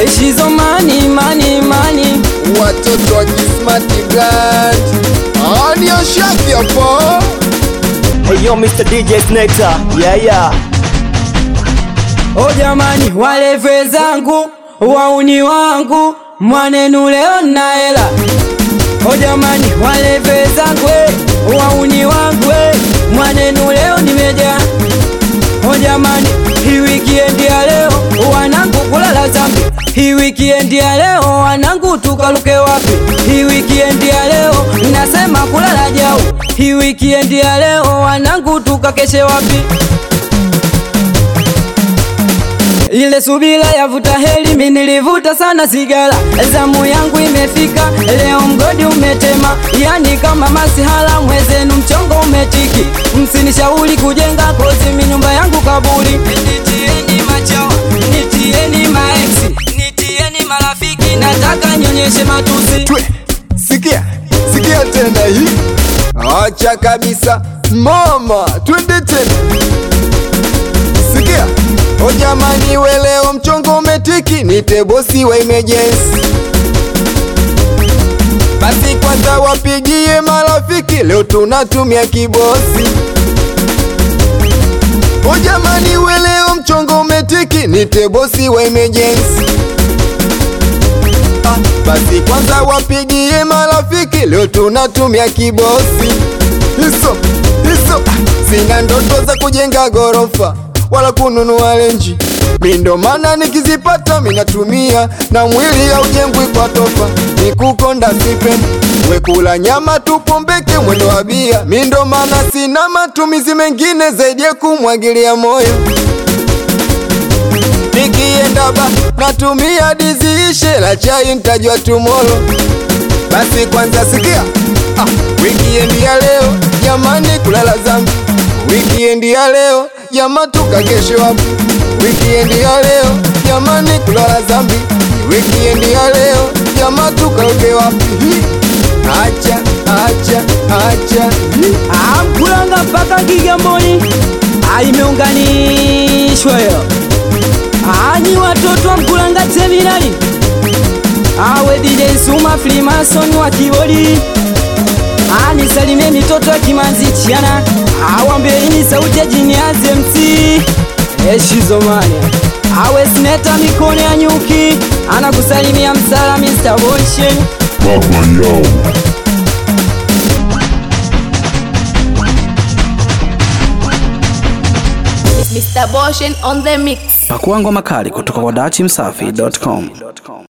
Shizo mani mani mani watoto wa Kismati Brand Audio Shaki hapo Hey yo Mr. DJ Snecta Yeah yeah O jamani waleve zangu wauni wangu mwanenu leo na hela O jamani waleve zangu eh, wauni wangu eh, mwanenu leo nimejaa O jamani hii wikiendi ya leo wanangu kulala zambi hii wikiendi ya leo wanangu tukaluke wapi hii wikiendi ya leo nasema kulala jau hii wikiendi ya leo wanangu tukakeshe wapi ile subira yavuta heli, mi nilivuta sana sigara. Zamu yangu imefika leo, mgodi umetema, yani kama masihala mwezenu, mchongo umetiki. Msinishauri kujenga kozi, mi nyumba yangu kaburi. Nitieni machawa, nitieni maeksi, nitieni marafiki, nataka nyonyeshe matusi. Twe, sikia, sikia tena hii Acha kabisa mama, twende tena Sikia, o jamani we leo mchongo umetiki Nite bosi wa emergency Basi kwanza wapigie marafiki Leo tunatumia kibosi O jamani we leo mchongo umetiki Nite bosi wa emergency Ah, basi kwanza wapigie marafiki, leo tunatumia kibosi. Hiso hiso, ah, sina ndoto za kujenga gorofa wala kununua renji, mi ndo maana nikizipata minatumia, na mwili haujengwi kwa tofa, ni kukonda sipendi wekula nyama tupombeke mwendo wa bia, mi ndo maana sina matumizi mengine zaidi ya kumwagilia moyo nikienda ba natumia diziishe la chai ntajua tumolo basi kwanza sikia ah, wikiendi ya leo jamani kulala zambi wikiendi ya leo jama tukakeshe wapi wikiendi ya leo jamani kulala zambi wikiendi ya leo jama tukauke wapi Hi. acha acha acha Hi. Amkulanga mpaka Kigamboni aimeunganishwa yo Anyi watoto wa Mkulanga Terminali awe DJ Suma Freemason wa Kibodi anisalimie mitoto ya Kimanzi Chiana awambieni sauti ya Jiniazi MC Eshizomania awe sneta mikono ya nyuki anakusalimia msala Mr. Boyshen Baba Yao. Mr. Boshen on the mix. Pakua ngoma kali kutoka kwa dachimsafi.com.